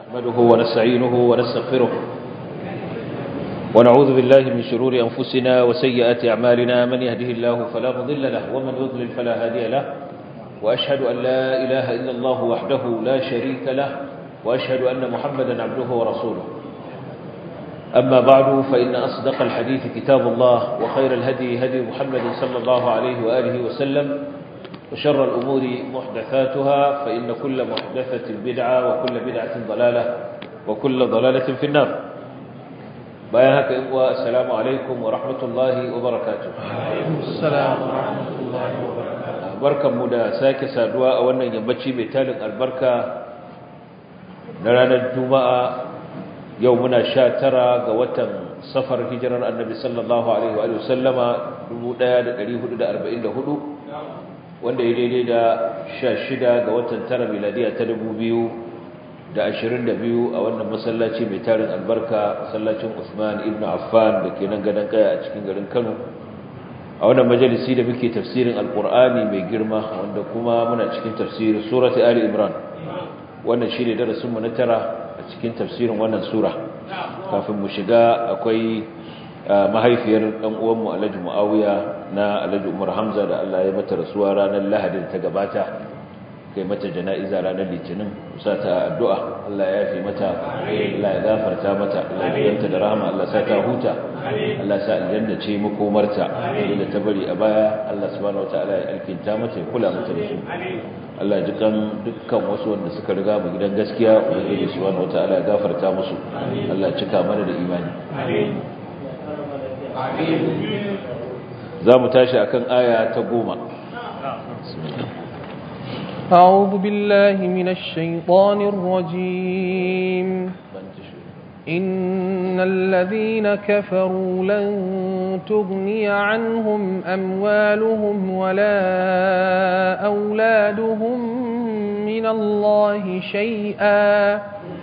نحمده ونستعينه ونستغفره ونعوذ بالله من شرور أنفسنا وسيئات أعمالنا من يهده الله فلا مضل له ومن يضلل فلا هادي له وأشهد أن لا إله إلا الله وحده لا شريك له وأشهد أن محمدا عبده ورسوله أما بعد فإن أصدق الحديث كتاب الله وخير الهدي هدي محمد صلى الله عليه وآله وسلم وشر الأمور محدثاتها فإن كل محدثة بدعة وكل بدعة ضلالة وكل ضلالة في النار بيانك إخوة السلام عليكم ورحمة الله وبركاته السلام ورحمة الله وبركاته barkan mu da sake saduwa a wannan yammaci mai talin albarka na ranar juma'a yau muna sha tara ga watan safar hijirar annabi sallallahu alaihi wa sallama 1444 wanda ya daidai da sha shida ga watan tara miladiya ta dubu biyu da ashirin da biyu a wannan masallaci mai tarin albarka masallacin usman ibn affan da ke nan gadon kaya a cikin garin kano a wannan majalisi da muke tafsirin alkur'ani mai girma wanda kuma muna cikin tafsirin surati ali imran wannan shi ne darasinmu na tara a cikin tafsirin wannan sura kafin mu shiga akwai mahaifiyar ɗan uwanmu alhaji mu'awiya na alhaji umar hamza da allah ya mata rasuwa ranar lahadin ta gabata kai mata jana'iza ranar litinin sa ta addu'a allah ya yafe mata allah ya gafarta mata allah ya yanta da rahama allah sa ta huta allah sa aljanna ce makomarta da ta bari a baya allah subhanahu wataala ya alkinta mata ya kula mata da su Allah ji kan dukkan wasu wanda suka riga mu gidan gaskiya ubangiji subhanahu wataala ya gafarta musu Allah ya cika mana da imani za mu tashi akan aya ta goma أعوذ بالله من الشيطان الرجيم إن الذين كفروا لن تغني عنهم أموالهم ولا أولادهم من الله شيئا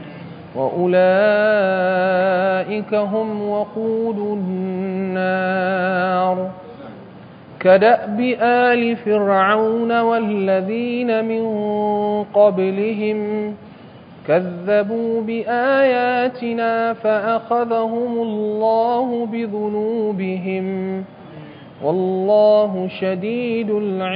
وأولئك هم وقود النار كدأب آل فرعون والذين من قبلهم كذبوا بآياتنا فأخذهم الله بذنوبهم والله شديد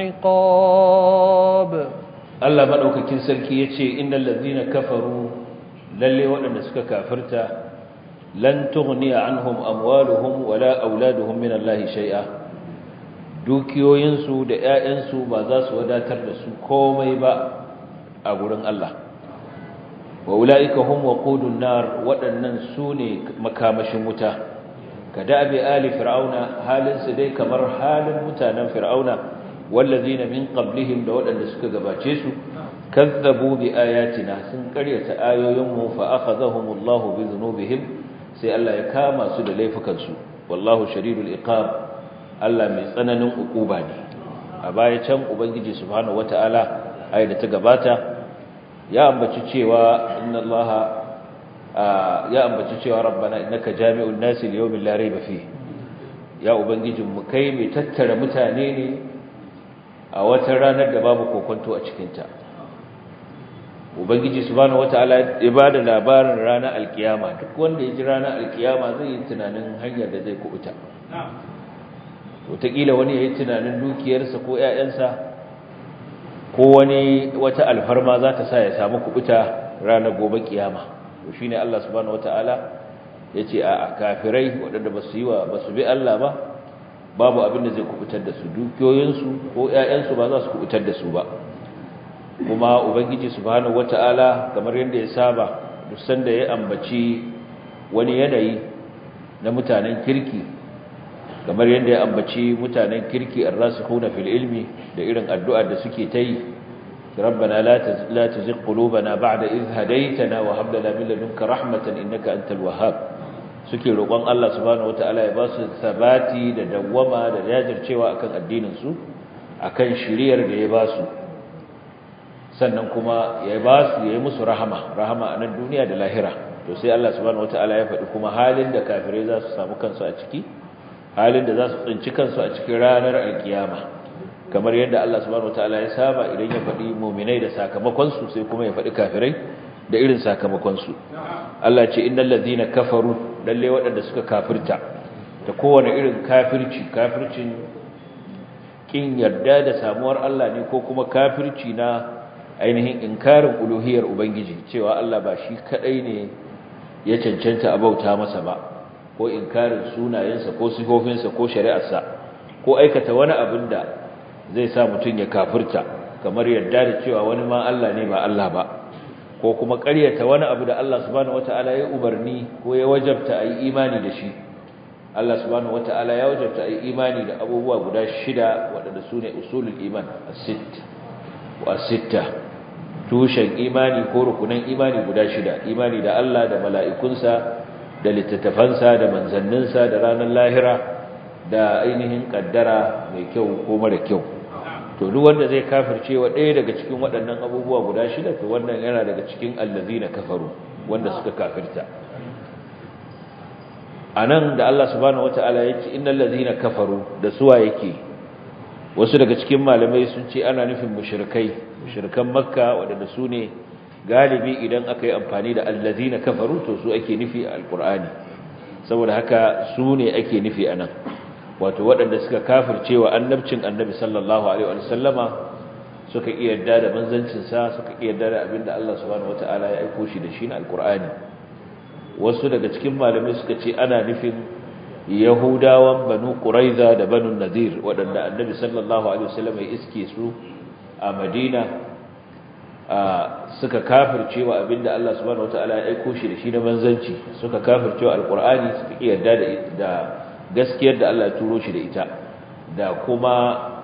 العقاب Allah madaukakin sarki yace innal ladhina kafaru lalle waɗanda suka kafirta lan tughniya anhum amwaluhum wala auladuhum min Allah shay'a dukiyoyinsu da ƴaƴansu ba za su wadatar da su komai ba a gurin Allah wa ulaika hum waqudun nar waɗannan su ne makamashin wuta kada abi ali fir'auna halin su dai kamar halin mutanen fir'auna wallazina min qablihim da waɗanda suka gabace su kazzabu bi ayatina sun karyata ayoyinmu fa akhadhahumullahu bi dhunubihim sai Allah ya kama su da laifukan su wallahu shadidul iqab Allah mai tsananin ukuba ne a baya can ubangiji subhanahu wataala ayi da ta gabata ya ambaci cewa inna Allah ya ambaci cewa rabbana innaka jami'un nasi liyawmin la rayba fi ya ubangijin mu kai mai tattara mutane ne a wata ranar da babu kokonto a cikin ta ubangiji subhanahu wataala ya bada labarin ranar alkiyama duk wanda ya ji ranar alkiyama zai yi tunanin hanyar da zai kubuta wataƙila wani ya yi tunanin dukiyarsa ko 'ya'yansa ko wani wata alfarma za ta sa ya samu kubuta ranar gobe kiyama to shine Allah subhanahu wataala yace a kafirai waɗanda ba su yi wa ba su bi Allah ba babu abin da zai kubutar da su dukiyoyinsu ko ƴaƴansu ba za su kubutar da su ba kuma ubangiji subhanahu wataala kamar yadda ya saba duk sanda ya ambaci wani yanayi na mutanen kirki kamar yadda ya ambaci mutanen kirki ar-rasikhuna fil ilmi da irin addu'ar da suke ta yi rabbana la tuzigh qulubana ba'da idh hadaytana wa hab lana min ladunka rahmatan innaka antal wahhab suke roƙon Allah subhanahu wataala ya ba su sabati da dawwama da jajircewa akan addinin su akan shiriyar da ya ba su sannan kuma ya ba su yayi musu rahama rahama a nan duniya da lahira to sai Allah subhanahu wataala ya faɗi kuma halin da kafirai za su samu kansu a ciki halin da za su tsinci kansu a cikin ranar alkiyama kamar yadda Allah subhanahu wataala ya saba idan ya faɗi mu'minai da sakamakon su sai kuma ya faɗi kafirai da irin sakamakon su Allah ce innal ladina kafaru lalle waɗanda suka kafirta ta kowane irin kafirci kafircin kin yarda da samuwar Allah ne ko kuma kafirci na ainihin inkarin uluhiyar ubangiji cewa Allah ba shi kadai ne ya cancanta a bauta masa ba ko inkarin sunayensa ko sifofinsa ko shari'arsa ko aikata wani abin da zai sa mutum ya kafirta kamar yarda da cewa wani ma Allah ne ba Allah ba ko kuma ƙaryata wani abu da Allah subhanahu wataala ya umarni ko ya wajabta a yi imani da shi Allah subhanahu wataala ya wajabta a yi imani da abubuwa guda shida waɗanda su ne usulul iman as-sitt wa as-sitta tushen imani ko rukunan imani guda shida imani da Allah da mala'ikunsa da littattafansa da manzanninsa da ranar lahira da ainihin kaddara mai kyau ko mara kyau to duk wanda zai kafirce wa ɗaya daga cikin waɗannan abubuwa guda shida to wannan yana daga cikin allazina kafaru wanda suka kafirta anan da Allah subhanahu wataala yake innal ladina kafaru da suwa yake wasu daga cikin malamai sun ce ana nufin mushrikai mushrikan makka waɗanda su ne galibi idan aka yi amfani da allazina kafaru to su ake nufi a alkur'ani saboda haka su ne ake nufi anan wato waɗanda suka kafirce wa annabcin annabi sallallahu alaihi wa sallama suka iya yarda da manzancin sa suka iya yarda da abinda Allah subhanahu wataala ya aika shi da shi na alkur'ani wasu daga cikin malamai suka ce ana nufin yahudawan banu quraiza da banu nadir waɗanda annabi sallallahu alaihi wa sallama ya iske su a madina suka kafircewa abinda Allah subhanahu wataala ya aiko shi da shi na manzanci suka kafircewa alqur'ani suka yarda da da gaskiyar da Allah ya turo shi da ita da kuma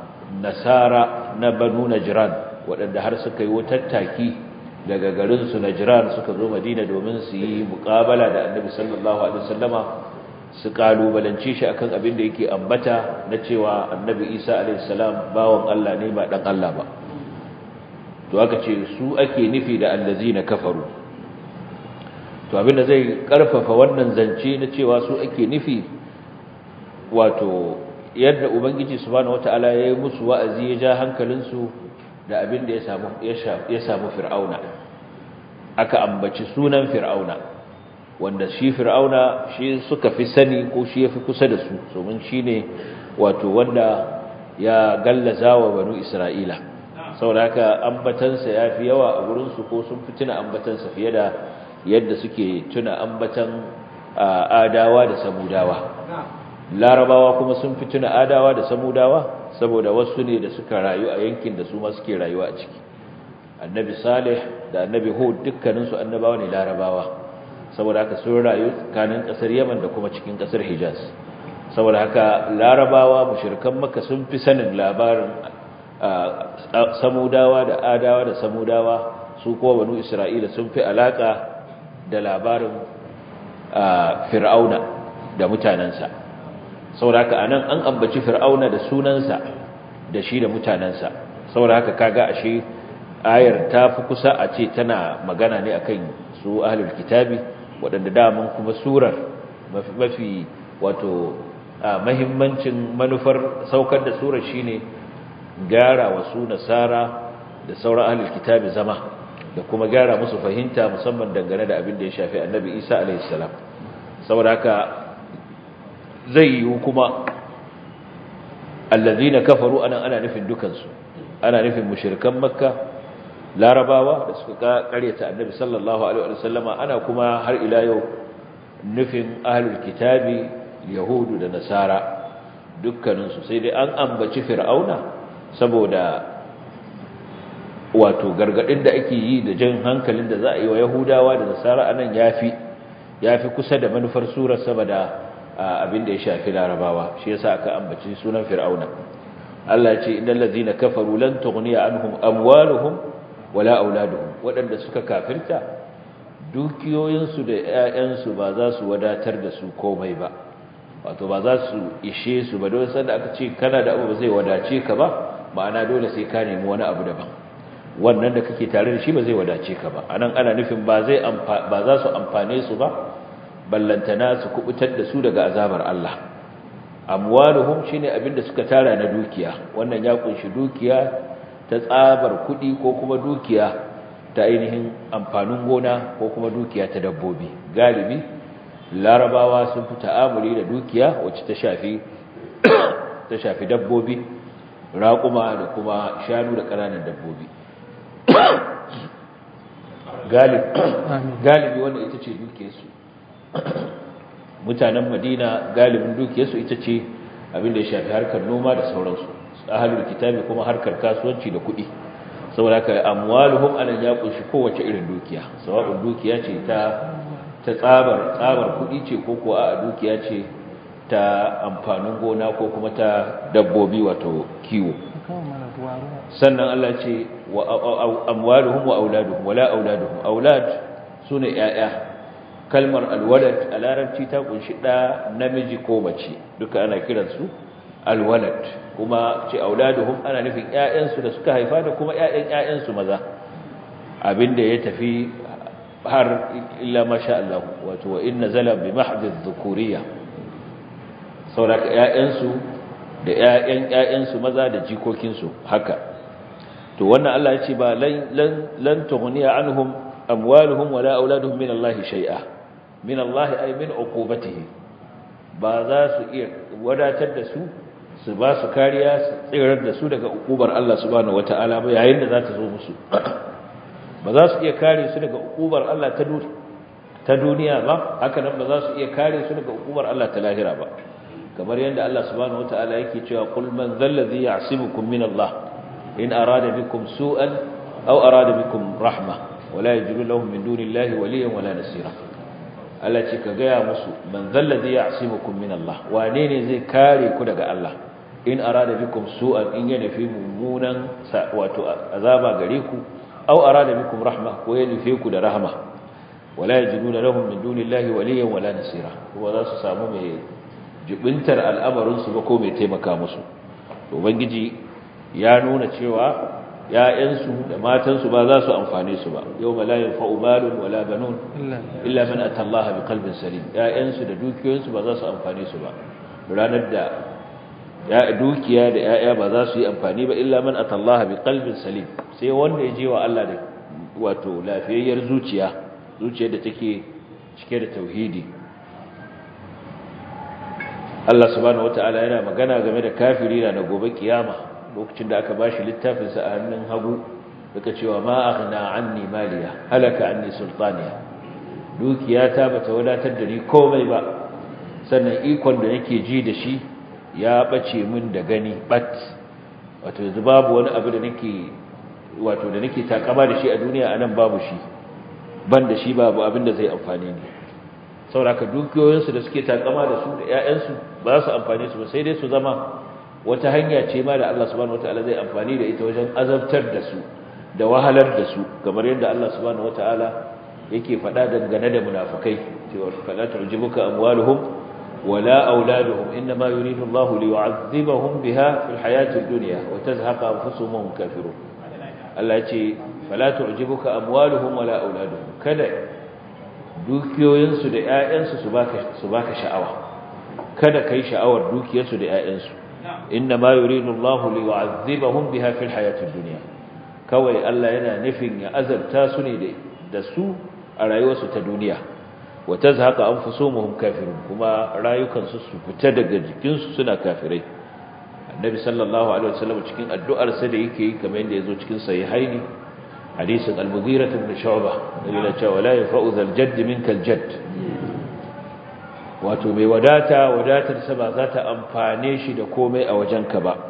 nasara na banu najran waɗanda har suka yi tattaki daga garin su najran suka zo madina domin su yi muqabala da annabi sallallahu alaihi wasallama su kalubalance shi akan abin da yake ambata na cewa annabi isa alaihi salam bawon Allah ne ba dan Allah ba to aka ce su ake nufi da allazina kafaru to abinda zai karfafa wannan zance na cewa su ake nufi wato yadda ubangiji subhanahu wataala ya yi musu wa'azi ya ja hankalinsu da abinda ya samu ya samu fir'auna aka ambaci sunan fir'auna wanda shi fir'auna shi suka fi sani ko shi yafi kusa da su domin shine wato wanda ya gallaza wa banu isra'ila saboda haka ambatansa ya fi yawa a gurinsu ko sun fi tuna ambatansa fiye da yadda suke tuna ambatan adawa da samudawa larabawa kuma sun fi tuna adawa da samudawa saboda wasu ne da suka rayu a yankin da su ma suke rayuwa a ciki annabi salih da annabi hud dukkaninsu annabawa ne larabawa saboda haka sun rayu tsakanin kasar yaman da kuma cikin kasar hijaz saboda haka larabawa mushrikan makka sun fi sanin labarin samudawa da adawa da samudawa su kowa banu isra'ila sun fi alaka da labarin fir'auna da mutanensa saboda haka anan an ambaci fir'auna da sunansa da shi da mutanensa saboda haka kaga ashe ayar ta fi kusa a ce tana magana ne akan su ahlul kitabi waɗanda daman kuma surar mafi wato mahimmancin manufar saukar da surar shine gyara wasu nasara da sauran ahlul kitabi zama da kuma gyara musu fahimta musamman dangane da abin da ya shafi annabi Isa alaihi salam saboda haka zai yi kuma allazina kafaru anan ana nufin dukansu ana nufin mushrikan makka larabawa da suka karyata annabi sallallahu alaihi wasallama ana kuma har ila yau nufin ahlul kitabi yahudu da nasara dukkaninsu sai dai an ambaci fir'auna saboda wato gargadin da ake yi da jan hankalin da za a yi wa yahudawa da nasara anan yafi yafi kusa da manufar surar saboda abin da ya shafi larabawa shi yasa aka ambaci sunan fir'auna Allah ya ce innal ladzina kafaru lan tughniya anhum amwaluhum wala auladuhum wadanda suka kafirta dukiyoyinsu da ƴaƴansu ba za su wadatar da su komai ba wato ba za su ishe su ba dole sanda aka ce kana da abu ba zai wadace ka ba ma'ana dole sai ka nemi wani abu daban wannan da kake tare da shi ba zai wadace ka ba anan ana nufin ba zai ba za su amfane su ba ballantana su kubutar da su daga azabar Allah amwaluhum shine abinda suka tara na dukiya wannan ya kunshi dukiya ta tsabar kudi ko kuma dukiya ta ainihin amfanin gona ko kuma dukiya ta dabbobi galibi larabawa sun fi ta'amuli da dukiya wacce ta shafi ta shafi dabbobi raƙuma da kuma shanu da ƙananan dabbobi galibi wanda ita ce dukiyarsu mutanen madina galibin dukiyarsu ita ce abinda ya shafi harkar noma da sauransu ahalul kitabi kuma harkar kasuwanci da kuɗi saboda haka amwaluhum anan ya kunshi kowace irin dukiya sawa'un dukiya ce ta ta tsabar tsabar kuɗi ce ko ko a dukiya ce ta amfanin gona ko kuma ta dabbobi wato kiwo sannan Allah ce wa amwaluhum wa auladuhum wala auladuhum aulad sune yaya kalmar alwalad a larabci ta kunshi da namiji ko mace duka ana kiransu alwalad kuma ce auladuhum ana nufin ƴaƴansu da suka haifa da kuma ƴaƴan ƴaƴansu maza abinda ya tafi har illa masha Allah wato wa inna zala bi mahdhi dhukuriyya sauraka ƴaƴansu da ƴaƴan ƴaƴansu maza da jikokinsu haka to wannan Allah ya ce ba lan lan tughniya anhum amwaluhum wala auladuhum min Allah shay'a min Allah ay min uqubatihi ba za su iya wadatar da su su ba su kariya su tsirar da su daga uqubar Allah subhanahu wataala ba yayin da za ta zo musu ba za su iya kare su daga uqubar Allah ta duniya ta duniya ba haka nan ba za su iya kare su daga uqubar Allah ta lahira ba kamar yadda Allah subhanahu wataala yake cewa qul man dhal ladhi ya'simukum min Allah in arada bikum su'an aw arada bikum rahma wala yajidu lahum min dunillahi waliyyan wala nasira Allah ce ka gaya musu man dhal ladhi ya'simukum min Allah wane ne zai kare ku daga Allah in arada bikum su'an in ya nufi mummunan wato azaba gare ku aw arada bikum rahma ko ya nufe ku da rahma wala yajiduna lahum min dunillahi waliyyan wala nasira kuma za su samu mai jibintar al'amarin su ba ko mai taimaka musu ubangiji ya nuna cewa ‘ya'yansu da matansu ba za su amfane su ba yau ma layin fa'ubalun wala banun illa man atallaha bi kalbin salim ‘ya'yansu da dukiyoyinsu ba za su amfane su ba ranar da ya dukiya da ‘ya'ya ba za su yi amfani ba illa man atallaha bi kalbin salim sai wanda ya je wa Allah da wato lafiyayyar zuciya zuciyar da take cike da tauhidi Allah subhanahu wata'ala yana magana game da kafiri na gobe kiyama lokacin da aka bashi littafin sa a hannun hagu daga cewa ma aghna anni maliya halaka anni sultaniya dukiyata bata wadatar da ni komai ba sannan ikon da nake ji da shi ya bace min da gani bat wato yanzu babu wani abu da nake wato da nake takama da shi a duniya anan babu shi ban da shi babu abin da zai amfane ni sauraka dukiyoyinsu da suke takama da su da ƴaƴansu ba su amfane su ba sai dai su zama wata hanya ce ma da Allah subhanahu wataala zai amfani da ita wajen azabtar da su da wahalar da su kamar yadda Allah subhanahu wataala yake faɗa dangane da munafikai cewa fala tu'jibuka amwaluhum wala auladuhum inma yuridu Allahu liyu'adhibahum biha fil hayatid dunya wa tazhaqa anfusuhum wa hum kafirun Allah ya ce fala tu'jibuka amwaluhum wala auladuhum kada dukiyoyinsu da ƴaƴansu su baka su baka sha'awa kada kai sha'awar dukiyarsu da ƴaƴansu inma yuridu Allahu liyu'adhibahum biha fil hayatid dunya kawai Allah yana nufin ya azabta su ne da su a rayuwarsu ta duniya wa tazhaqa anfusuhum kafirun kuma rayukansu su fita daga jikinsu suna kafirai annabi sallallahu alaihi wasallam cikin addu'ar sa da yake yi kamar yadda yazo cikin sahihaini hadisin al-mughira ibn shu'bah yana cewa la yafa'u zal jadd minka al-jadd wato mai wadata wadatar sa ba za ta amfane shi da komai a wajenka ba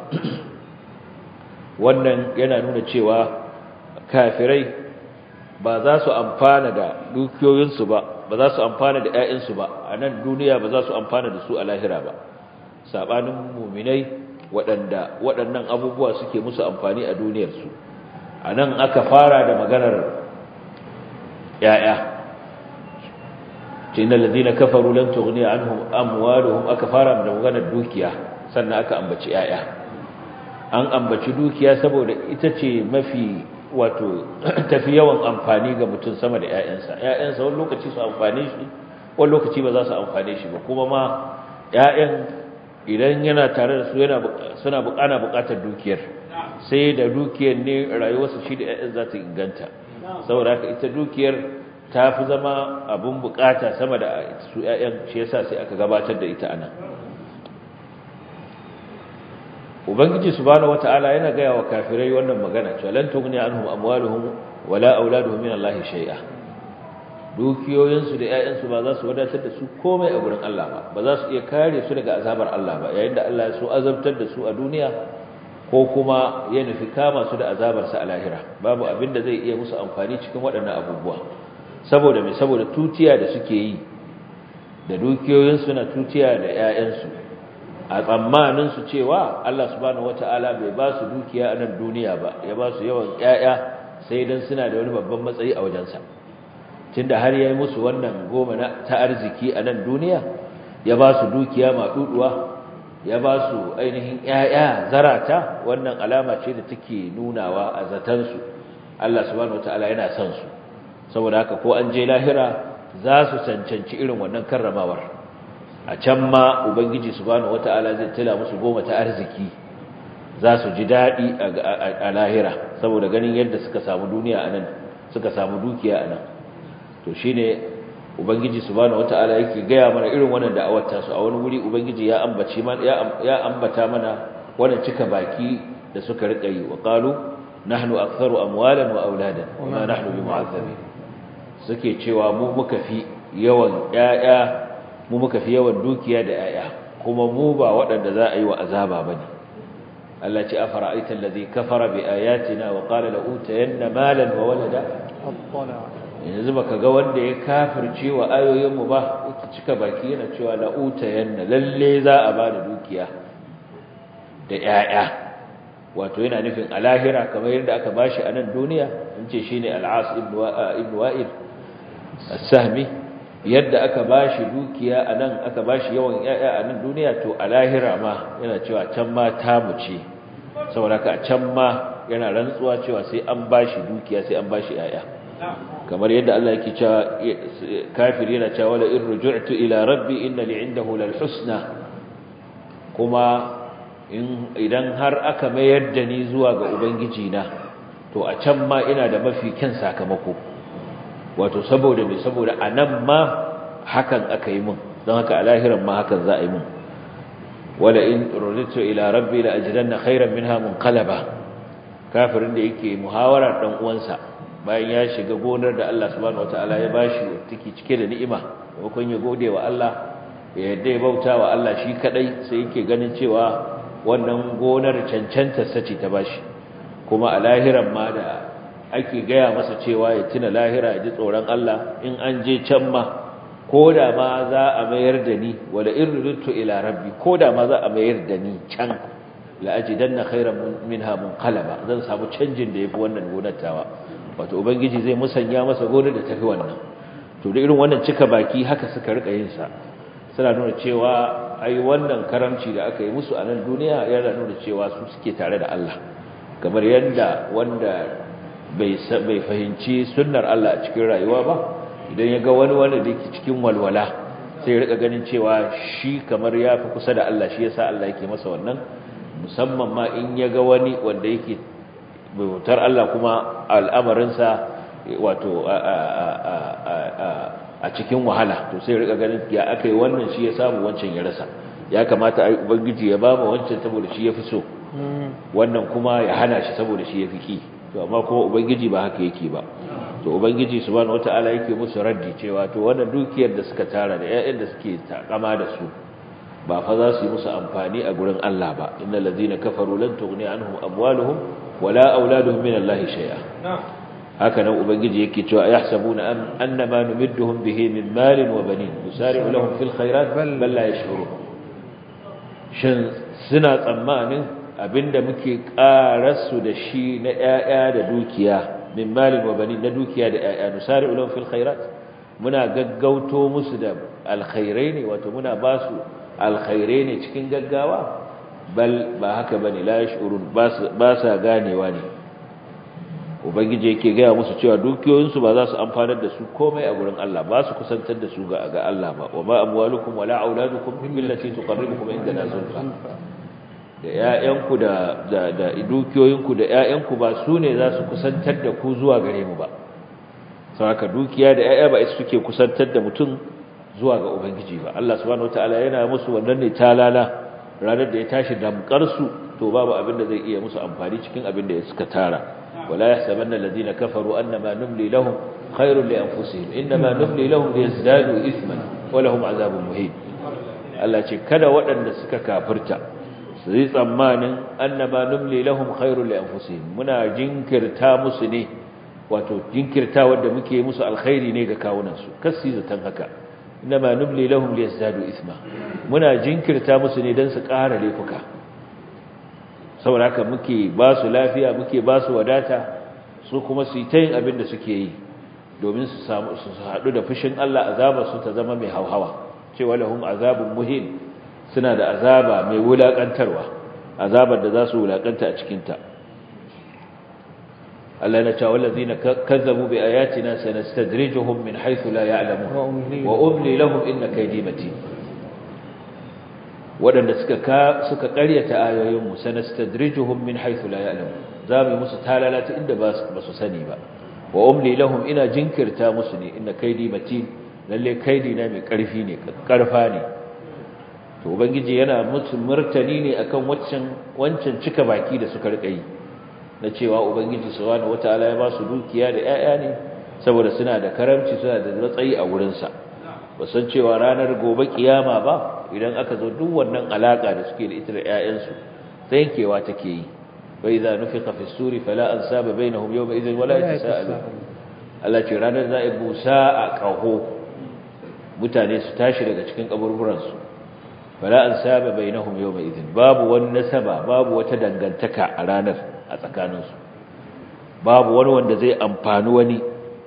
wannan yana nuna cewa kafirai ba za su amfana da dukiyoyinsu ba ba za su amfana da ƴaƴansu ba a nan duniya ba za su amfana da su a lahira ba sabanin muminai waɗanda waɗannan abubuwa suke musu amfani a duniyarsu a nan aka fara da maganar ƴaƴa innal ladina kafaru lan tughni anhum amwaluhum aka fara da maganar dukiya sannan aka ambaci ƴaƴa an ambaci dukiya saboda ita ce mafi wato tafi yawan amfani ga mutum sama da ƴaƴansa ƴaƴansa wani lokaci su amfane shi wani lokaci ba za su amfane shi ba kuma ma ƴaƴan idan yana tare da su yana suna bukana bukatar dukiyar sai da dukiyar ne rayuwarsa shi da ƴaƴan za ta inganta saboda haka ita dukiyar ta fi zama abun bukata sama da su ƴaƴan shi yasa sai aka gabatar da ita anan ubangiji subhanahu wataala yana gaya wa kafirai wannan magana cewa lan tughni anhum amwaluhum wala auladuhum min Allah shay'a dukiyoyinsu da ƴaƴansu ba za su wadatar da su komai a gurin Allah ba ba za su iya kare su daga azabar Allah ba yayin da Allah ya so azabtar da su a duniya ko kuma ya nufi kama su da azabarsa a lahira babu abin da zai iya musu amfani cikin waɗannan abubuwa saboda mai saboda tutiya da suke yi da dukiyoyinsu na tutiya da ƴaƴansu a tsammanin su cewa Allah subhanahu wataala bai ba su dukiya a nan duniya ba ya ba su yawan ƴaƴa sai dan suna da wani babban matsayi a wajensa tunda har yayi musu wannan goma na ta arziki a nan duniya ya ba su dukiya maɗuɗuwa ya ba su ainihin ƴaƴa zarata wannan alama ce da take nunawa a zatansu Allah subhanahu wataala yana son su saboda haka ko an je lahira za su cancanci irin wannan karramawar a can ma ubangiji subhanahu wataala zai tila musu goma ta arziki za su ji daɗi a lahira saboda ganin yadda suka samu duniya anan suka samu dukiya anan to shine ubangiji subhanahu wataala yake gaya mana irin wannan da'awar ta su a wani wuri ubangiji ya ambaci mana ya ambata mana wannan cika baki da suka rika yi wa qalu nahnu aktharu amwalan wa auladan wama nahnu bimu'azzabin suke cewa mu muka fi yawan yaya mu muka fi yawan dukiya da yaya kuma mu ba waɗanda za a yi wa azaba bane Allah ce afara'aita allazi kafara bi ayatina wa qala la utayanna malan wa walada yanzu baka ga wanda ya kafirce wa ayoyinmu ba yake cika baki yana cewa la'uta yanna lalle za a ba da dukiya da 'ya'ya wato yana nufin alahira kamar yadda aka bashi a nan duniya in ce shine al-as ibn wa'il as-sahmi yadda aka bashi dukiya a nan aka bashi yawan 'ya'ya a nan duniya to alahira ma yana cewa can ma tamu ce saboda ka can ma yana rantsuwa cewa sai an bashi dukiya sai an bashi 'ya'ya kamar yadda Allah yake cewa kafiri yana cewa la in ruj'tu ila rabbi inna li 'indahu lal husna kuma idan har aka mayar da ni zuwa ga ubangiji na to a can ma ina da mafi kyan sakamako wato saboda me saboda anan ma hakan aka yi mun don haka a lahiran ma hakan za a yi mun wala in ruj'tu ila rabbi la ajidanna khayran minha munqalaba kafirin da yake muhawara dan uwansa bayan ya shiga gonar da Allah subhanahu wataala ya bashi take cike da ni'ima wakon ya gode wa Allah ya yadda ya bauta wa Allah shi kadai sai yake ganin cewa wannan gonar cancanta sace ta bashi kuma a lahiran ma da ake gaya masa cewa ya tuna lahira ya ji tsoron Allah in an je can ma koda ma za a mayar da ni wala irritu ila rabbi koda ma za a mayar da ni can la ajidanna khayran minha munqalaba zan samu canjin da yafi wannan gonar tawa wato ubangiji zai musanya masa gonar da tafi wannan to da irin wannan cika baki haka suka rika yin sa suna nuna cewa ai wannan karamci da aka yi musu a nan duniya yana nuna cewa su suke tare da Allah kamar yadda wanda bai bai fahimci sunnar Allah a cikin rayuwa ba idan ya ga wani wanda da yake cikin walwala sai ya rika ganin cewa shi kamar ya fi kusa da Allah shi yasa Allah yake masa wannan musamman ma in ya ga wani wanda yake bautar Allah kuma al'amarinsa wato a cikin wahala to sai rika ganin ya akai wannan shi ya samu wancan ya rasa ya kamata ai ubangiji ya ba mu wancan saboda shi yafi so wannan kuma ya hana shi saboda shi yafi ki to amma kuma ubangiji ba haka yake ba to ubangiji subhanahu wataala yake musu raddi cewa to wannan dukiyar da suka tara da ƴaƴan da suke takama da su ba fa za su yi musu amfani a gurin Allah ba innal ladina kafaru lan tughni anhum amwaluhum wala auladuhum min Allah shay'a haka nan ubangiji yake cewa yahsabuna annama numidduhum bihi min malin wa banin nusari'u lahum fil khairat bal la yash'urun shin suna tsammanin abinda muke karasu da shi na ƴaƴa da dukiya min malin wa banin na dukiya da ƴaƴa nusari'u lahum fil khairat muna gaggauto musu da alkhairai ne wato muna ba su alkhairai ne cikin gaggawa bal ba haka bane la yash'urun ba sa ganewa ne ubangiji yake gaya musu cewa dukiyoyinsu ba za su amfanar da su komai a gurin Allah ba su kusantar da su ga ga Allah ba wa ma amwalukum wala auladukum min billati tuqarribukum indana zulfa da ƴaƴanku da da da dukiyoyinku da ƴaƴanku ba su ne za su kusantar da ku zuwa gare mu ba saboda dukiya da 'ya'ya ba su suke kusantar da mutum zuwa ga ubangiji ba Allah subhanahu wataala yana musu wannan ne talala ranar da ya tashi damkar su to babu abin da zai iya musu amfani cikin abin da suka tara wala yahsabanna alladhina kafaru annama numli lahum khairun li anfusihim inma numli lahum liyazdadu ithman wa lahum azabun muhin Allah ce kada waɗanda suka kafirta su yi tsammanin annama numli lahum khairun li anfusihim muna jinkirta musu ne wato jinkirta wanda muke musu alkhairi ne ga kawunan su kasi zatan haka inma numli lahum liyazdadu ithma muna jinkirta musu ne dan su ƙara laifuka saboda haka muke ba su lafiya muke ba su wadata su kuma su yi ta yin abin da suke yi domin su samu su haɗu da fushin Allah azabar su ta zama mai hauhawa cewa lahum azabun muhin suna da azaba mai wulakantarwa azabar da za su wulakanta a cikin ta Allah na cewa wallazina kazzabu bi ayatina sanastadrijuhum min haythu la ya'lamun wa umli lahum inna kaydi matin waɗanda suka suka ƙaryata ayoyinmu sanastadrijuhum min haythu la ya'lamun zamu musu talalata inda ba su sani ba wa umli lahum ina jinkirta musu ne inna kaydi matin lalle kaidi na mai ƙarfi ne ƙarfa ne to ubangiji yana musu martani ne akan wancan wancan cika baki da suka rika yi na cewa ubangiji subhanahu wataala ya ba su dukiya da 'ya'ya ne saboda suna da karamci suna da matsayi a wurin sa san cewa ranar gobe kiyama ba idan aka zo duk wannan alaka da suke da ita da 'ya'yansu yankewa take yi wa idza nufiqa fi suri fala ansaba bainahum yawma idhin wala yatasaalu Allah ce ranar za a busa a kaho mutane su tashi daga cikin kaburburan su fala ansaba bainahum yawma idhin babu wani nasaba babu wata dangantaka a ranar a tsakanin su babu wani wanda zai amfani wani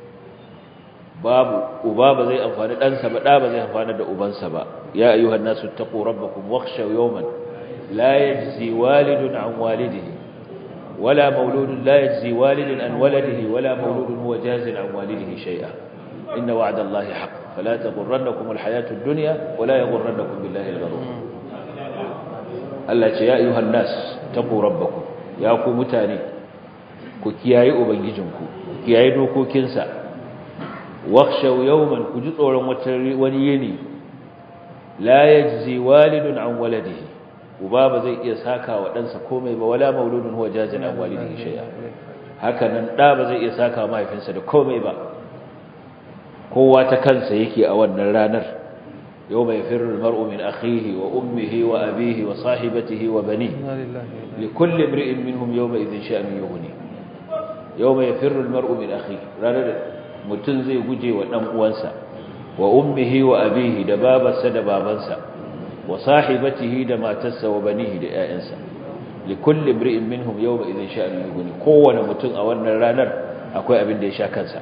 babu uba ba zai amfani ɗansa ba ɗa ba zai amfani da ubansa ba ya ayyuhan nasu taqu rabbakum wakhshaw yawman la yajzi walidun an walidihi wala mauludun la yajzi walidun an waladihi wala mauludun huwa jazin an walidihi shay'a inna wa'da allahi haqq fala taghurrannakum alhayatu ad-dunya wala yaghurrannakum billahi al-gharur Allah ce ya ayyuhan nas taqu rabbakum ya ku mutane ku kiyaye ubangijinku ku kiyaye dokokinsa wakhshaw yawman ku ji tsoron wani yini la yajzi walidun an waladihi uba ba zai iya saka wa ɗansa komai ba wala mauludun huwa jazin an walidihi shay'a haka nan da ba zai iya saka mahaifinsa da komai ba kowa ta kansa yake a wannan ranar yawma yafirru almar'u min akhihi wa ummihi wa abihi wa sahibatihi wa banihi likulli imri'in minhum yawma idhin sha'nu yughni yawma yafirru almar'u min akhihi ranar mutum zai guje wa ɗan uwansa wa ummihi wa abihi da babarsa da babansa wa sahibatihi da matarsa wa banihi da ƴaƴansa li kulli imri'in minhum yawma idhin sha'anu yughni kowane mutum a wannan ranar akwai abin da ya sha kansa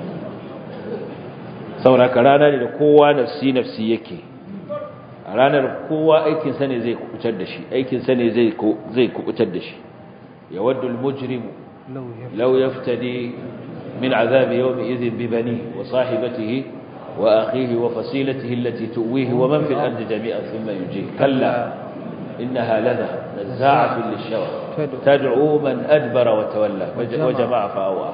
sauraka rana ne da kowa nafsi nafsi yake a ranar kowa aikin sa ne zai kubutar da shi aikin sa ne zai zai kubutar da shi yawaddu al-mujrimu law yaftadi من عذاب يومئذ ببنيه وصاحبته وأخيه وفصيلته التي تؤويه ومن في الأرض جميعا ثم يجيه كلا إنها لذة نزاعة للشوى تدعو من أدبر وتولى وجمع فأوى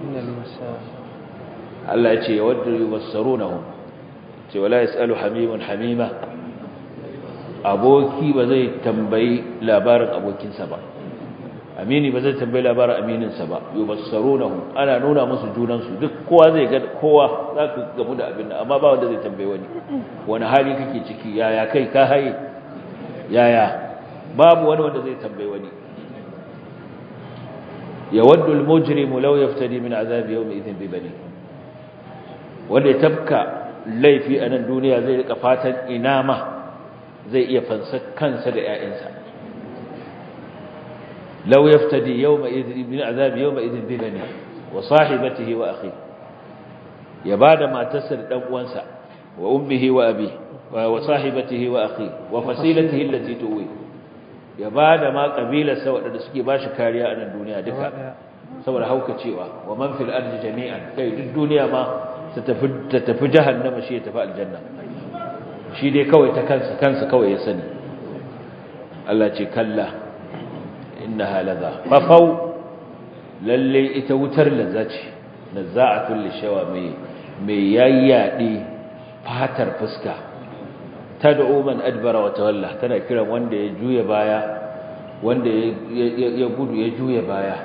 الله يتي يود يبصرونهم ولا يسأل حميم حميمة أبوكي بزي تنبي لابارك أبوكي سبا amini ba zai tambayi labarin amininsa ba yubassarunahum ana nuna musu junansu duk kowa zai ga kowa zaka gamu da abin amma ba wanda zai tambaye wani wani hali kake ciki yaya kai ka haye yaya babu wani wanda zai tambaye wani yawaddu almujrimu law yaftadi min azab yawm idhin bi bani wanda ya tabka laifi a nan duniya zai rika fatan ina ma zai iya fansa kansa da ƴaƴansa لو يفتدي يومئذ من عذاب يومئذ ببنيه وصاحبته وأخيه يباد ما تسر دموانسا وأمه وأبيه وصاحبته وأخيه وفصيلته التي تؤويه يباد ما قبيلة سوى لنسكي باش كاريا أن الدنيا دكا سوى لهوك تشيوا ومن في الأرض جميعا كي الدنيا ما ستفي جهنم شيء تفاء الجنة شيء دي كوي تكنس كنس كوي يسني الله تي كلا innaha ladha fafau lalle ita wutar lazza ce nazza'atul lishawa mai mai yayyade fatar fuska tad'u man adbara wa tawalla tana kiran wanda ya juya baya wanda ya gudu ya juya baya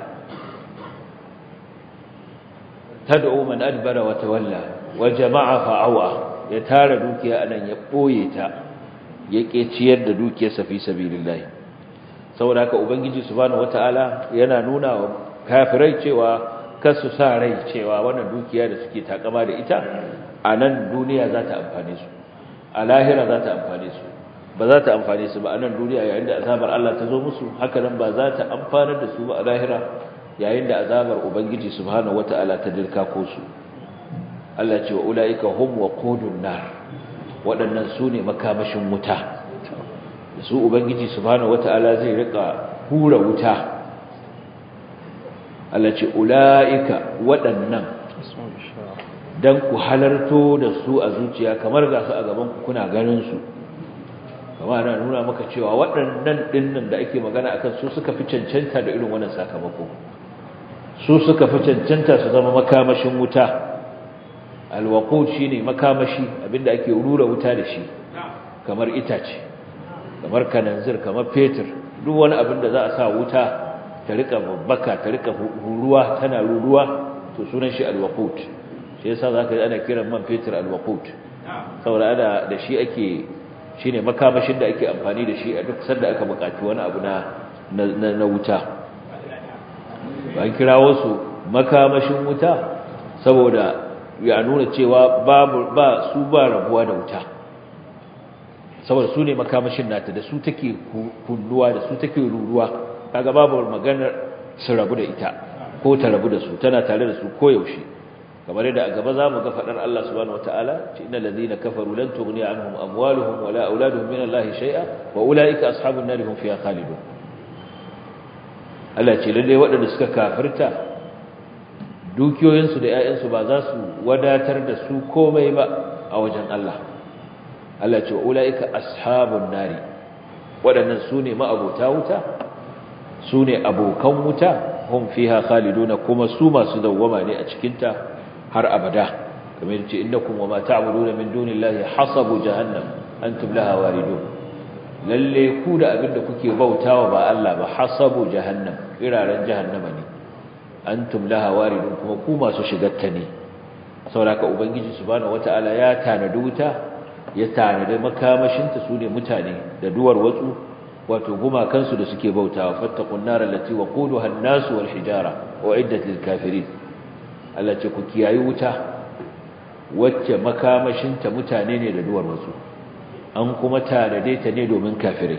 tad'u man adbara wa tawalla wa jama'a fa'awa ya tara dukiya anan ya boye ta ya ciyar da dukiyarsa fi sabilillah saboda haka ubangiji subhanahu wataala yana nuna wa kafirai cewa kasu sa rai cewa wannan dukiya da suke takama da ita a nan duniya za ta amfane su a lahira za ta amfane su ba za ta amfane su ba a nan duniya yayin da azabar Allah ta zo musu haka nan ba za ta amfanar da su ba a lahira yayin da azabar ubangiji subhanahu wataala ta dirka ko su Allah ce wa ulaika hum waqudun nar waɗannan su ne makamashin wuta da su ubangiji subhanahu wataala zai rika hura wuta Allah ce ulaika waɗannan dan ku halarto da su a zuciya kamar ga su a gaban ku kuna ganin su kamar ana nuna maka cewa waɗannan dinnan da ake magana akan su suka fi cancanta da irin wannan sakamako su suka fi cancanta su zama makamashin wuta alwaqud shine makamashi abinda ake rura wuta da shi kamar itace kamar kananzir kamar fetur duk wani abin da za a sa wuta ta rika babbaka ta rika ruruwa tana ruruwa to sunan shi alwaqud shi yasa zaka ji ana kiran man fetur alwaqud saboda ana da shi ake shine makamashin da ake amfani da shi a duk sanda aka buƙaci wani abu na na wuta an kirawo su makamashin wuta saboda ya nuna cewa babu ba su ba rabuwa da wuta saboda su ne makamashin nata da su take kunnuwa da su take ruruwa kaga babu maganar su rabu da ita ko ta rabu da su tana tare da su koyaushe kamar yadda a gaba zamu ga fadar Allah subhanahu wataala ce innal ladina kafaru lan tughni anhum amwaluhum wala auladuhum min Allah shay'a wa ulaika ashabun nar hum fiha khalidun Allah ce lalle waɗanda suka kafirta dukiyoyinsu da ƴaƴansu ba za su wadatar da su komai ba a wajen Allah Allah ce wa ulaika ashabun nari waɗannan su ne ma'abota wuta su ne abokan wuta hum fiha khaliduna kuma su masu dawwama ne a cikinta har abada kamar yace innakum wama ta'buduna min dunillahi hasabu jahannam antum laha waridun lalle ku da abinda kuke bautawa ba Allah ba hasabu jahannam iraren jahannama ne antum laha waridun kuma ku masu shigarta ne saboda ubangiji subhanahu wataala ya tanadi wuta ya tanadi makamashinta su ne mutane da duwar watsu wato gumakansu da suke bautawa fattaqun nar allati waquduha an-nas wal hijara uiddat lil kafirin Allah ce ku kiyayi wuta wacce makamashinta mutane ne da duwar wasu an kuma tanade ta ne domin kafirai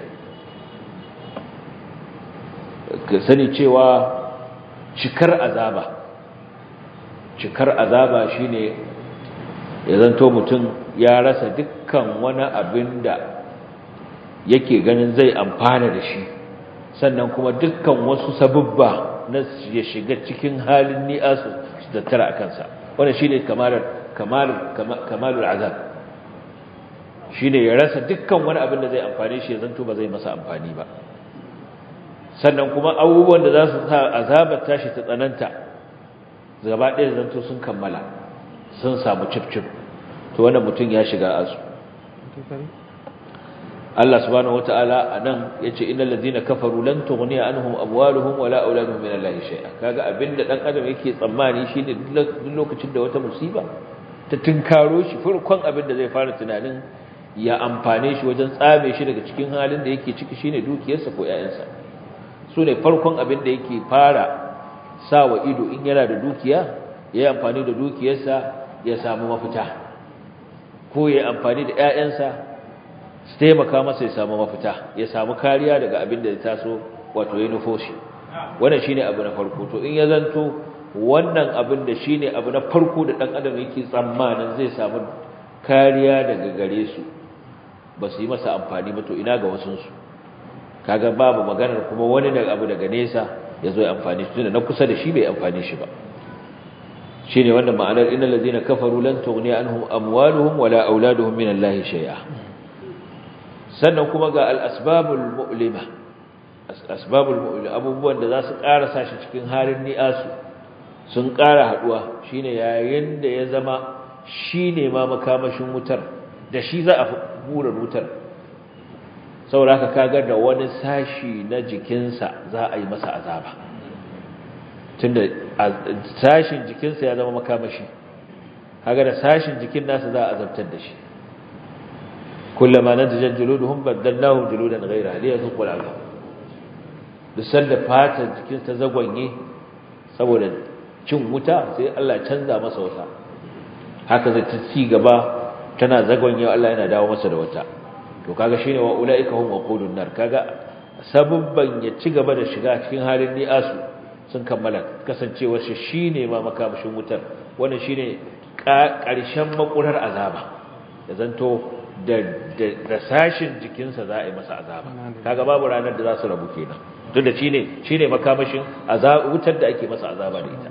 ka sani cewa cikar azaba cikar azaba shine ya zanto mutum ya rasa dukkan wani abin da yake ganin zai amfana da shi sannan kuma dukkan wasu sabubba na ya shiga cikin halin ni'asu da tara a kansa wannan shine kamalar kamalar kamalul azab shine ya rasa dukkan wani abin da zai amfane shi ya zanto ba zai masa amfani ba sannan kuma abubuwan da za su sa azabar tashi ta tsananta gaba ɗaya zanto sun kammala sun samu cif-cif to wannan mutum ya shiga asu Allah subhanahu wata'ala anan yace innal ladina kafaru lan tughniya anhum amwaluhum wala auladuhum min Allah shay'a kaga abinda dan adam yake tsammani shine duk lokacin da wata musiba ta tinkaro shi farkon abinda zai fara tunanin ya amfane shi wajen tsame shi daga cikin halin da yake ciki shine dukiyarsa ko ƴaƴansa su ne farkon abinda yake fara sawa ido in yana da dukiya yayi amfani da dukiyarsa ya samu mafita ko yayi amfani da ƴaƴansa su taimaka masa ya samu mafita ya samu kariya daga abin da ya taso wato ya nufo shi wannan shine abu na farko to in ya zanto wannan abin da shine abu na farko da dan adam yake tsammanin zai samu kariya daga gare su ba su yi masa amfani ba to ina ga wasun su kaga babu maganar kuma wani daga abu daga nesa ya zo ya amfani shi tunda na kusa da shi bai amfani shi ba shine wannan ma'anar innal ladina kafaru lan tughni anhum amwaluhum wala auladuhum min Allah shay'a sannan kuma ga al'asbabul mu'lima asbabul mu'lima abubuwan da za su ƙara sashi cikin halin ni'asu sun ƙara haɗuwa shine yayin da ya zama shine ma makamashin wutar da shi za a hura wutar saboda haka kaga da wani sashi na jikinsa za a yi masa azaba tunda sashin jikinsa ya zama makamashi kaga da sashin jikin nasa za a azabtar da shi kullama nadjat juluduhum badalnahum juludan ghayra liyazuqul azab duk sanda fatar jikin ta zagwanye saboda cin wuta sai Allah canza masa wata haka zai ta ci gaba tana zagwanye Allah yana dawo masa da wata to kaga shine wa ulaika hum waqudun nar kaga sababban ya ci gaba da shiga cikin halin ni'asu sun kammala kasancewar shi shine ma makamashin wutar wannan shine ƙarshen makurar azaba ya zanto da sashin jikinsa za a yi masa azaba kaga babu ranar da za su rabu kenan duk da shine shine makamashin wutar da ake masa azaba da ita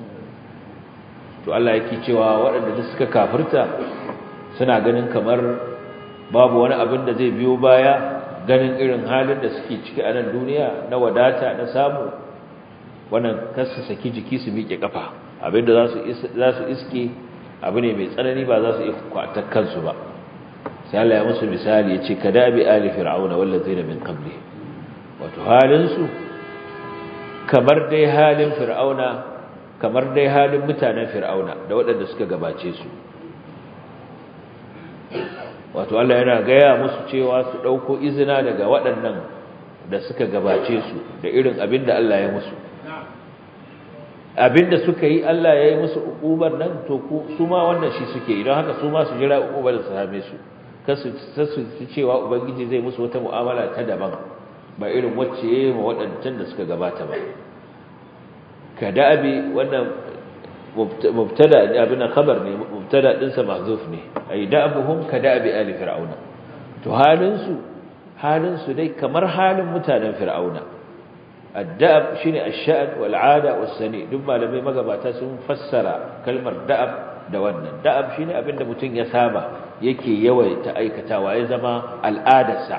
to Allah yake cewa waɗanda duk suka kafirta suna ganin kamar babu wani abin da zai biyo baya ganin irin halin da suke ciki a nan duniya na wadata na samu wannan kasu saki jiki su miƙe kafa abinda za su iske abu ne mai tsanani ba za su iya kwatar kansu ba sai Allah ya musu misali ya ce kada bi ali fir'auna wallazina min qabli wato halin su kamar dai halin fir'auna kamar dai halin mutanen fir'auna da waɗanda suka gabace su wato Allah yana gaya musu cewa su ɗauko izina daga waɗannan da suka gabace su da irin abin da Allah ya musu abinda suka yi Allah ya yi musu ukubar nan to su ma wannan shi suke idan haka su ma su jira ukubar su same su kasu su cewa ubangiji zai musu wata mu'amala ta daban ba irin wacce yayi ma waɗancan da suka gabata ba kadabi wannan mubtada abin khabar ne mubtada din sa mahzuf ne ay da'abuhum kadabi ali fir'auna to halin su halin su dai kamar halin mutanen fir'auna الدأب شيني الشأن والعادة والسني دم malamai magabata sun fassara kalmar da'ab da wannan da'ab shine abin da mutum ya saba yake yawaita aikatawa ya zama al'adarsa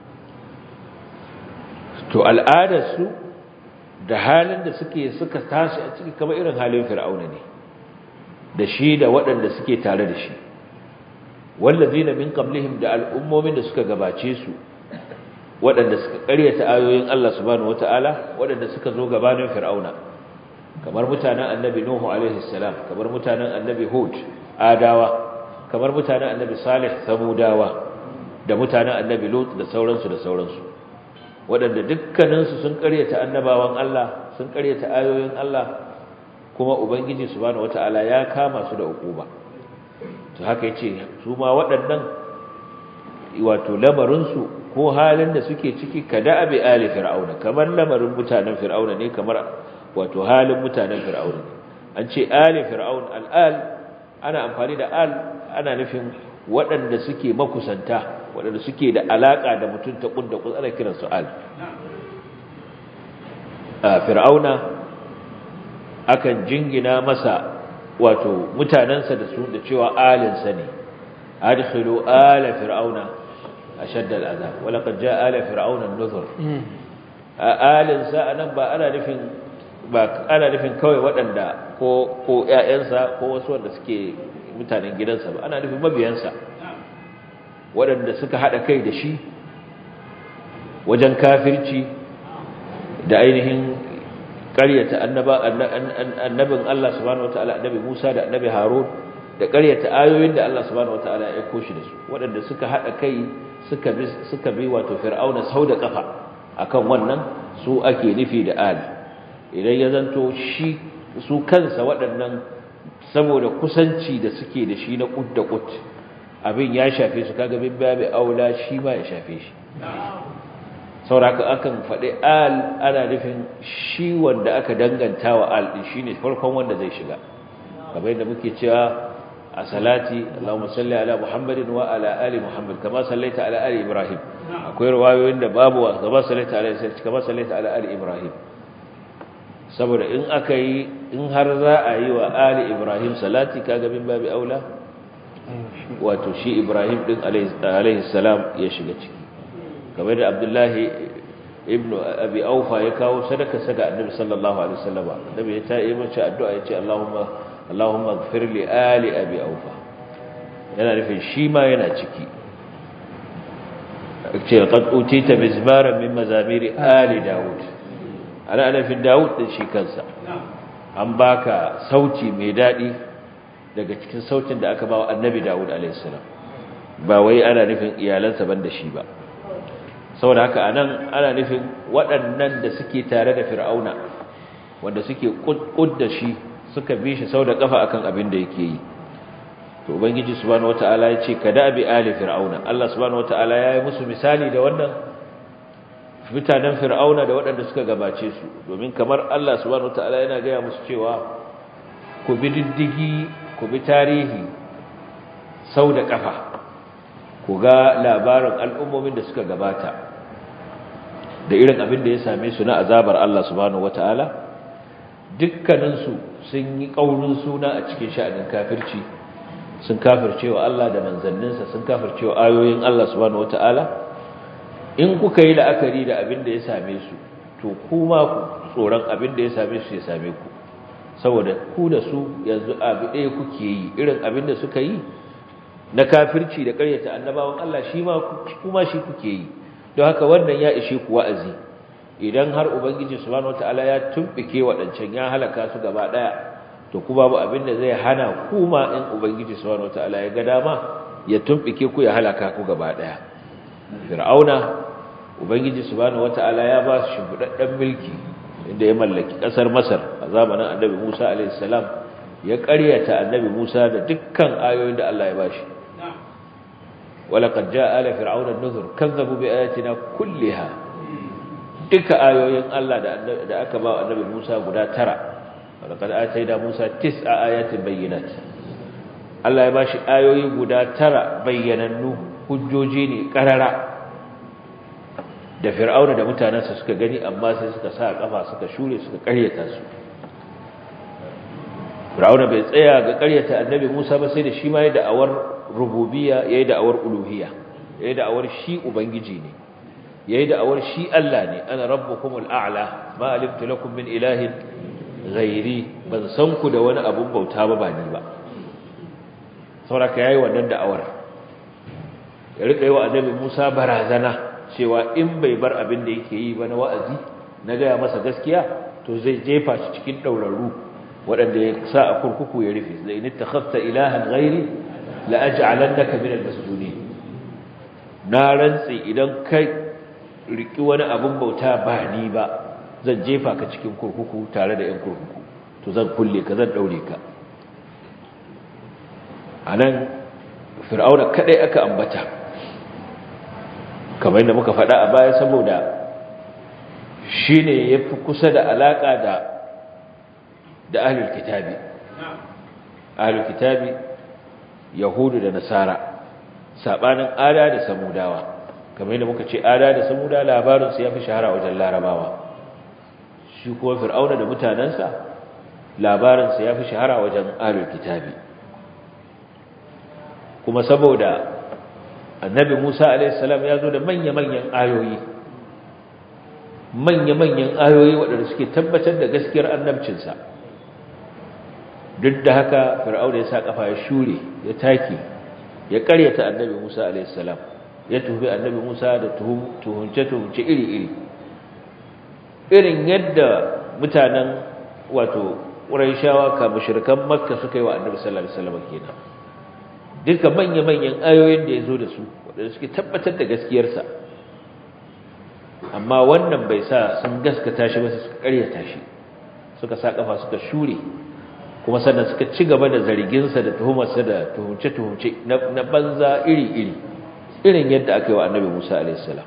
to al'adarsu da halin da suke suka tashi a ciki kamar irin halin fir'auna ne da shi da waɗanda suke tare da shi wallazina min qablihim da al'ummomin da suka gabace su waɗanda suka ƙaryata ayoyin Allah subhanahu wata'ala waɗanda suka zo gabanin fir'auna kamar mutanen annabi nuhu alaihi salam kamar mutanen annabi hud adawa kamar mutanen annabi salih samudawa da mutanen annabi lut da sauransu da sauransu waɗanda dukkaninsu sun ƙaryata annabawan Allah sun ƙaryata ayoyin Allah kuma ubangiji subhanahu wata'ala ya kama su da ukuba to haka yace su ma waɗannan wato lamarinsu ko halin da suke ciki kada abi ali fir'auna kamar lamarin mutanen fir'auna ne kamar wato halin mutanen fir'auna ne an ce ali fir'aun al'al ana amfani da al ana nufin waɗanda suke makusanta waɗanda suke da alaka da mutum ta kunda kun ana kiransu al fir'auna akan jingina masa wato mutanansa da su da cewa alinsa ne adkhilu ala fir'auna ashadda al'azab wala qad jaa ala fir'auna an-nuzur alin sa anan ba ana nufin ba ana nufin kawai waɗanda ko ko ƴaƴansa ko wasu wanda suke mutanen gidansa ba ana nufin mabiyansa waɗanda suka hada kai da shi wajen kafirci da ainihin ƙaryata annaba annabin Allah subhanahu wataala annabi Musa da annabi Harun da ƙaryata ayoyin da Allah subhanahu wataala ya aiko shi da su waɗanda suka hada kai suka bi suka bi wato fir'auna sau da kafa akan wannan su ake nufi da ali idan ya zanto shi su kansa waɗannan saboda kusanci da suke da shi na kud da kud abin ya shafe su kaga bin babu aula shi ma ya shafe shi sauraka akan faɗi al ana nufin shi wanda aka danganta wa al din shine farkon wanda zai shiga kamar yadda muke cewa a salati Allahumma salli ala Muhammadin wa ala ali Muhammad kama sallaita ala ali Ibrahim akwai riwayoyin da babu wa kama sallaita ala kama sallaita ala ali Ibrahim saboda in aka yi in har za a yi wa ali Ibrahim salati kaga min babi aula wato shi Ibrahim din alaihi salam ya shiga ciki kamar da Abdullahi ibnu abi aufa ya kawo sadaka saga annabi sallallahu alaihi wasallam annabi ya tayi mace addu'a ya ce Allahumma Allahumma ighfir li ali abi aufa yana nufin shi ma yana ciki ce qad utita mizmaran min mazamiri ali daud ana ana fi daud din shi kansa an baka sauti mai dadi daga cikin sautin da aka bawa annabi daud alaihi salam ba wai ana nufin iyalansa banda shi ba saboda haka anan ana nufin waɗannan da suke tare da fir'auna wanda suke kud da shi suka bi shi sau da kafa akan abin da yake yi to ubangiji subhanahu wataala ya ce kada bi ali fir'auna Allah subhanahu wataala ya yi musu misali da wannan mutanen fir'auna da waɗanda suka gabace su domin kamar Allah subhanahu wataala yana gaya musu cewa ku bi diddigi ku bi tarihi sau da kafa ku ga labarin al'ummomin da suka gabata da irin abin da ya same su na azabar Allah subhanahu wata'ala dukkaninsu sun yi ƙaurin suna a cikin sha'anin kafirci sun kafircewa Allah da manzanninsa sun kafircewa ayoyin Allah subhanahu wata'ala in kuka yi la'akari da abin da ya same su to kuma ku tsoron abin da ya same su ya same ku saboda ku da su yanzu abu ɗaya kuke yi irin abin da suka yi na kafirci da ƙaryata annabawan Allah shi ma kuma shi kuke yi don haka wannan ya ishe ku wa'azi idan har ubangiji subhanahu wataala ya tumbike wadancan ya halaka su gaba daya to ku babu abin da zai hana ku ma in ubangiji subhanahu wataala ya ga dama ya tumbike ku ya halaka ku gaba daya fir'auna ubangiji subhanahu wataala ya ba shi shimfidadden mulki inda ya mallaki kasar masar a zamanin annabi Musa alaihi salam ya ƙaryata annabi Musa da dukkan ayoyin da Allah ya bashi ولقد جاء آل فرعون النذر كذبوا بآياتنا كلها duka ayoyin Allah da aka ba annabi Musa guda tara walaqad atayna Musa tis'a ayatin bayyinat Allah ya bashi ayoyi guda tara bayyanannu hujjoji ne karara da fir'auna da mutanansa suka gani amma sai suka sa kafa suka shure suka karyata su fir'auna bai tsaya ga karyata annabi Musa ba sai da shi ma ya da'awar rububiyya yayi da'awar uluhiyya yayi da'awar shi ubangiji ne yayi da'awar shi Allah ne ana rabbukumul a'la ma alimtu lakum min ilahin ghairi ban san ku da wani abun bauta ba ba ni ba saboda yayi wannan da'awar ya rika yi wa annabi Musa barazana cewa in bai bar abin da yake yi ba na wa'azi na gaya masa gaskiya to zai jefa shi cikin dauraru waɗanda ya sa a kurkuku ya rufe zai ni takhafta ilahan ghairi la aj'alannaka min al-masjunin na rantsi idan kai riki wani abun bauta ba ni ba zan jefa ka cikin kurkuku tare da 'yan kurkuku to zan kulle ka zan daure ka anan fir'auna kadai aka ambata kamar yadda muka faɗa a baya saboda shine yafi kusa da alaka da da ahlul kitabi ahlul kitabi yahudu da nasara sabanin ada da samudawa kamar yadda muka ce ada da samuda labarin su yafi shahara wajen larabawa shi kuma fir'auna da mutanansa labarin sa yafi shahara wajen ahlul kitabi kuma saboda annabi Musa alaihi salam ya zo da manya-manyan ayoyi manya-manyan ayoyi waɗanda suke tabbatar da gaskiyar annabcinsa duk da haka fir'auna ya sa kafa ya shure ya take ya karyata annabi Musa alaihi salam ya tuhubi annabi Musa da tuhunce tuhunce iri-iri irin yadda mutanen wato Qurayshawa ka mushrikan Makka suka yi wa annabi sallallahu alaihi wasallam kenan duka manya-manyan ayoyin da ya zo da su waɗanda suke tabbatar da gaskiyarsa amma wannan bai sa sun gaskata shi ba suka karyata shi suka sa kafa suka shure kuma sannan suka ci gaba da zarginsa da tuhumarsa da tuhumce-tuhumce na banza iri-iri irin yadda aka yi wa annabi musa alaihissalam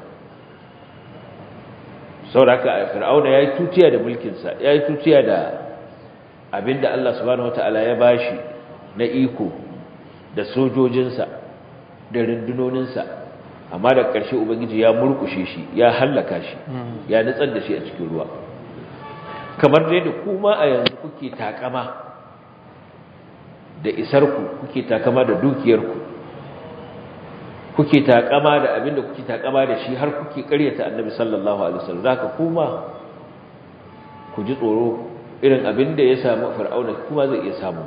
sau da aka fir'auna ya yi tutiya da mulkinsa ya yi tutiya da abinda allah subhanahu wata'ala ya bashi na iko da sojojinsa da rundunoninsa amma da ƙarshe ubangiji ya murkushe shi ya hallaka shi ya nutsar da shi a cikin ruwa kamar da yadda kuma a yanzu kuke takama da isarku kuke takama da dukiyarku kuke takama da abin da kuke takama da shi har kuke ƙaryata annabi sallallahu alaihi wasallam zaka kuma ku ji tsoro irin abin da ya samu fir'auna kuma zai iya samu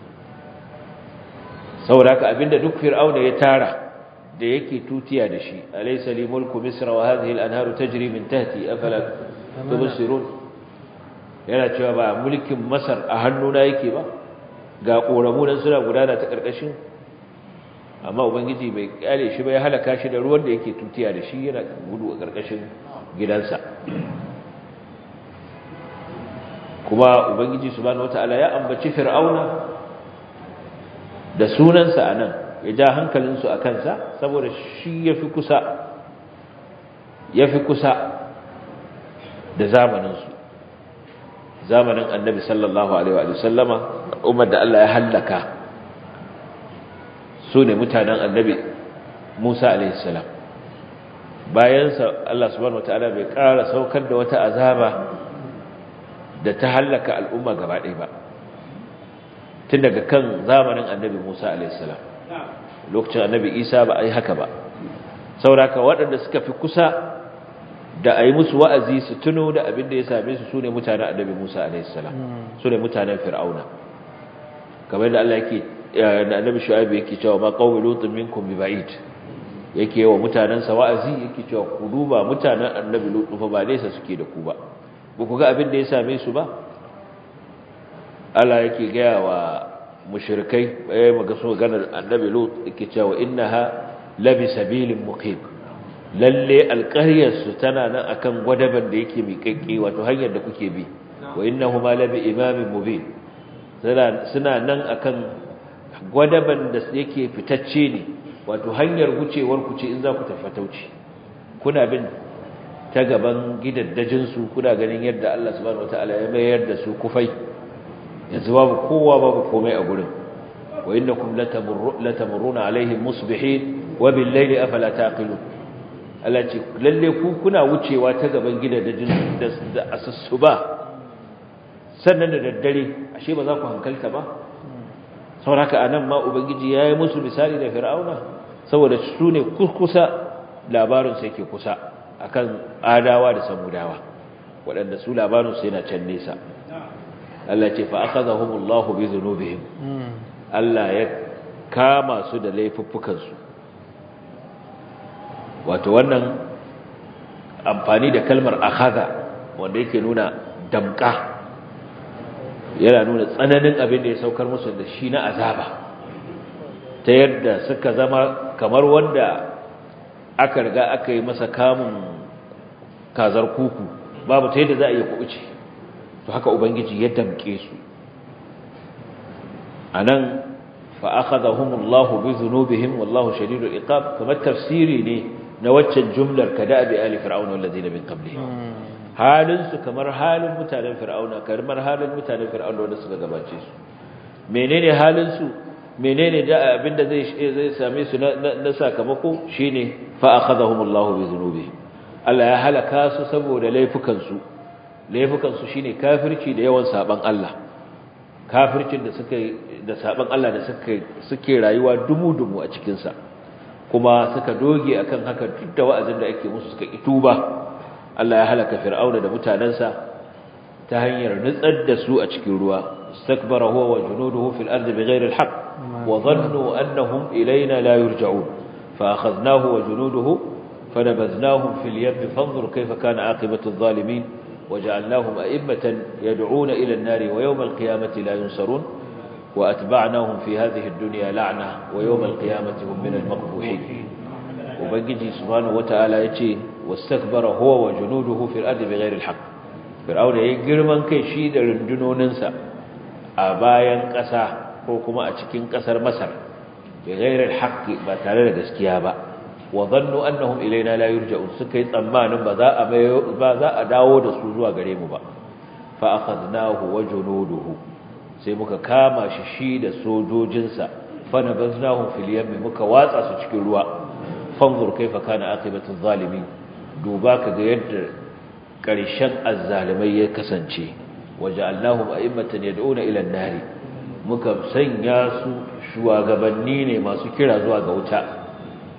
saboda haka abin da duk fir'auna ya tara da yake tutiya da shi alaysa li mulku misra wa hadhihi al-anharu tajri min tahti afala tubsirun yana cewa ba mulkin masar a hannuna yake ba ga koramu nan suna gudana ta karkashin amma ubangiji bai kyale shi ba ya halaka shi da ruwan da yake tutiya da shi yana gudu a karkashin gidansa kuma ubangiji subhanahu wataala ya ambaci fir'auna da sunansa anan ya ja hankalinsu a kansa saboda shi yafi kusa yafi kusa da zamaninsu zamanin annabi sallallahu alaihi wa sallama ummar da Allah ya hallaka su ne mutanen annabi Musa alaihi salam bayansa Allah subhanahu wataala bai ƙara saukar da wata azaba da ta hallaka al'umma gaba ɗaya ba tun daga kan zamanin annabi Musa alaihi salam lokacin annabi Isa ba a yi haka ba sauraka waɗanda suka fi kusa da a yi musu wa'azi su tuno da abin da ya same su su ne mutanen annabi Musa alaihissalam su ne mutanen fir'auna kamar da Allah yake da annabi shu'aib yake cewa ma qawmi lutun minkum bi ba'id yake wa mutanen sa wa'azi yake cewa ku duba mutanen annabi lutu fa ba nesa suke da ku ba ba ku ga abin da ya same su ba Allah yake gaya wa mushrikai eh maga so ganar annabi lut yake cewa innaha labi sabilin muqim lalle alƙaryarsu tana nan akan gwadaban da yake miƙaƙƙe wato hanyar da kuke bi wa innahuma labi imamin mubin suna nan akan gwadaban da yake fitacce ne wato hanyar wucewar ku ce in za ku tafi tauci kuna bin ta gaban gidaddajin su kuna ganin yadda Allah subhanahu wataala ya mayar da su kufai yanzu babu kowa babu komai a gurin wa innakum latamurruna alaihim musbihin wa bil layli afala taqilun Allah ce lalle ku kuna wucewa ta gaban gidajen da asassu ba sannan da daddare ashe ba za ku hankalta ba sauraka anan ma ubangiji yayi musu misali da fir'auna saboda su ne kusa labarin sai ke kusa akan adawa da samudawa waɗanda su labarin su yana can nesa Allah ce fa akhadhahumullahu bi dhunubihim Allah ya kama su da laifuffukansu wato wannan amfani da kalmar akhadha wanda yake nuna damka yana nuna tsananin abin da ya saukar musu da shi na azaba ta yadda suka zama kamar wanda aka riga aka yi masa kamun kazar kuku babu ta yadda za a yi kuɓuce to haka ubangiji ya damke su a nan fa'akadahumullahu bi zunubihim wallahu shadidul iqab kamar tafsiri ne na waccan jumlar kada bi ali fir'auna wallazina min qablihim halin su kamar halin mutanen fir'auna kamar halin mutanen fir'auna wanda suka gabace su menene halin su menene da abinda zai zai same su na sakamako shine fa akhadhahumullahu bi dhunubihim Allah ya halaka su saboda laifukan su laifukan su shine kafirci da yawan saban Allah kafircin da suka da saban Allah da suka suke rayuwa dumu-dumu a cikin sa kuma suka doge akan haka duk da wa'azin da ake musu suka ituba Allah ya halaka fir'auna da mutanansa ta hanyar nutsar da su a cikin ruwa istakbara huwa wa junuduhu fil ardi bighayri al-haqq wa dhannu annahum ilayna la yurja'un fa akhadnahu wa junuduhu fanabadhnahum fil yamm fanzur kayfa kana aqibatu adh-dhalimin وجعلناهم أئمة يدعون إلى النار ويوم القيامة لا ينصرون وأتبعناهم في هذه الدنيا لعنة ويوم القيامة هم من المقبوحين وبنجي سبحانه وتعالى يتي واستكبر هو وجنوده في الأرض بغير الحق فرعون يجر من كي شيد رندنوننسا أبايا قسا وكما أتكين قسر مصر بغير الحق باتالنا قسكيابا وظنوا أنهم إلينا لا يرجعون سكي طمان بذاء بذاء داود سوزوا قريم فأخذناه وجنوده sai muka kama shi shi da sojojinsa fana baznahum fil yammi muka watsa su cikin ruwa fanzur kaifa kana aqibatu zalimin duba kaga yadda karshen azzalimai ya kasance waja'alnahum a'immatan yad'una ila an-nar muka sanya su shugabanni ne masu kira zuwa ga wuta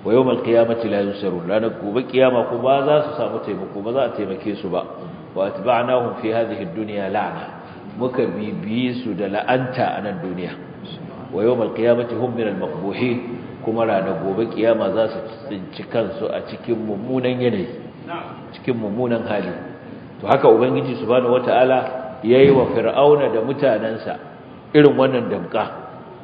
wa yawmal qiyamati la yunsarun ranar gobe kiyama ko ba za su samu taimako ba za a taimake su ba wa atba'nahum fi hadhihi ad-dunya la'na muka bibiye su da la'anta a nan duniya wa yawmal qiyamati hum min al-maqbuhin kuma ranar gobe kiyama za su tsinci kansu a cikin mummunan yanayi cikin mummunan hali to haka ubangiji subhanahu wataala yayi wa fir'auna da mutanansa irin wannan damka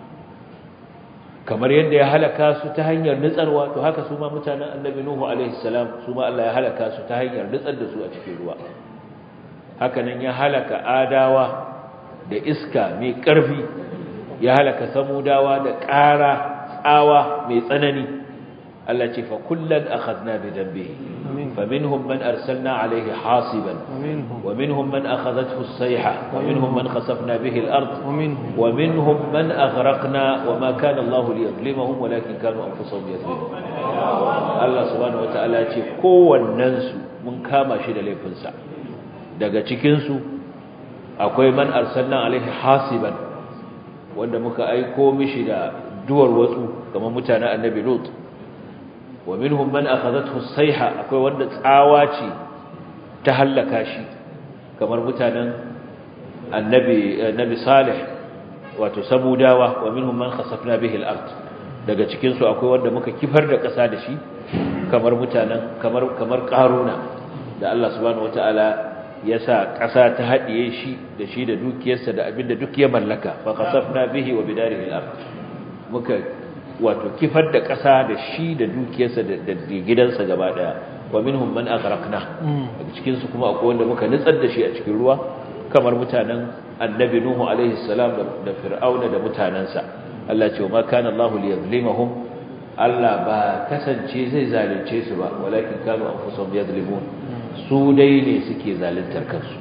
kamar yadda ya halaka su ta hanyar nutsarwa to haka su ma mutanen annabi nuhu alaihi salam su ma Allah ya halaka su ta hanyar nutsar da su a cikin ruwa haka nan ya halaka adawa da iska mai ƙarfi ya halaka samudawa da ƙara tsawa mai tsanani Allah ce fa kullan akhadna bi dambihi faminhum man arsalna alayhi hasiban wa minhum man akhadathu as-sayha wa minhum man khasafna bihi al-ard wa minhum man aghraqna wa ma kana Allah liyadhlimahum walakin kanu anfusahum yadhlimun Allah subhanahu wa ta'ala ce kowannen su mun kama shi da laifinsa daga cikin su akwai man arsalna alaihi hasiban wanda muka aiko mishi da duwar watsu kamar mutanen annabi lut wa minhum man akhadathu as-sayha akwai wanda tsawa ce ta hallaka shi kamar mutanen annabi annabi salih wato samudawa wa minhum man khasafna bihi al-ard daga cikin su akwai wanda muka kifar da ƙasa da shi kamar mutanen kamar kamar qaruna da Allah subhanahu wataala ya sa ƙasa ta haɗiye shi da shi da dukiyarsa da abinda duk ya mallaka fa khasafna bihi wa bidarihi al-ard muka wato kifar da ƙasa da shi da dukiyarsa da gidansa gaba daya wa minhum man aghraqna daga cikin su kuma akwai wanda muka nutsar da shi a cikin ruwa kamar mutanen annabi nuhu alaihi salam da fir'auna da mutanansa Allah ce ma kana Allah liyazlimahum Allah ba kasance zai zalunce su ba walakin kanu anfusahum yadhlimun su dai ne suke zaluntar kansu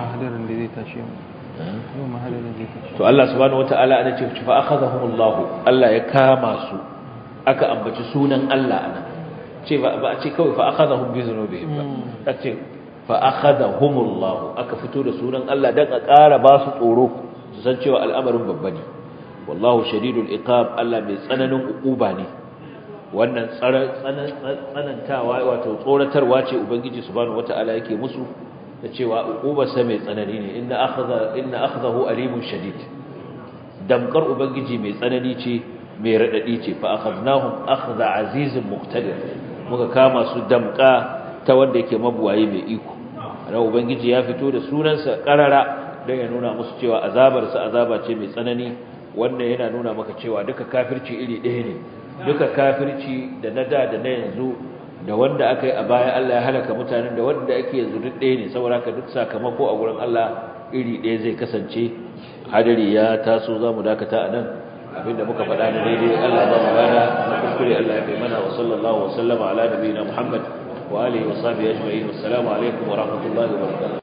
to Allah subhanahu wataala ana ce fa akhadhahumullahu Allah ya kama su aka ambaci sunan Allah ana ce ba a ce kawai fa akhadhahum bi dhunubihim ba ce fa akhadhahumullahu aka fito da sunan Allah dan a ƙara ba su tsoro su san cewa al'amarin babba ne wallahu shadidul iqab Allah mai tsananin uquba ne wannan tsanantawa wato tsoratarwa ce ubangiji subhanahu wataala yake musu da cewa uqubarsa mai tsanani ne inna akhadha inna akhdahu alimun shadid damkar ubangiji mai tsanani ce mai radadi ce fa akhadnahum akhdha azizun muqtadir muka kama su damka ta wanda yake mabuwaye mai iko ana ubangiji ya fito da sunansa karara dan ya nuna musu cewa azabarsa azaba ce mai tsanani wanda yana nuna maka cewa duka kafirci iri ɗaya ne duka kafirci da na da da na yanzu da wanda aka yi a baya Allah ya halaka mutanen da wanda ake yanzu duk ɗaya ne saboda haka duk sakamako a gurin Allah iri ɗaya zai kasance hadari ya taso za mu dakata a nan abinda muka faɗa da daidai Allah ba mu gada na kuskure Allah ya kai mana wa sallallahu wa sallama ala nabiyina Muhammad wa alihi wa sahbihi ajma'in wassalamu alaikum wa rahmatullahi wa barakatuh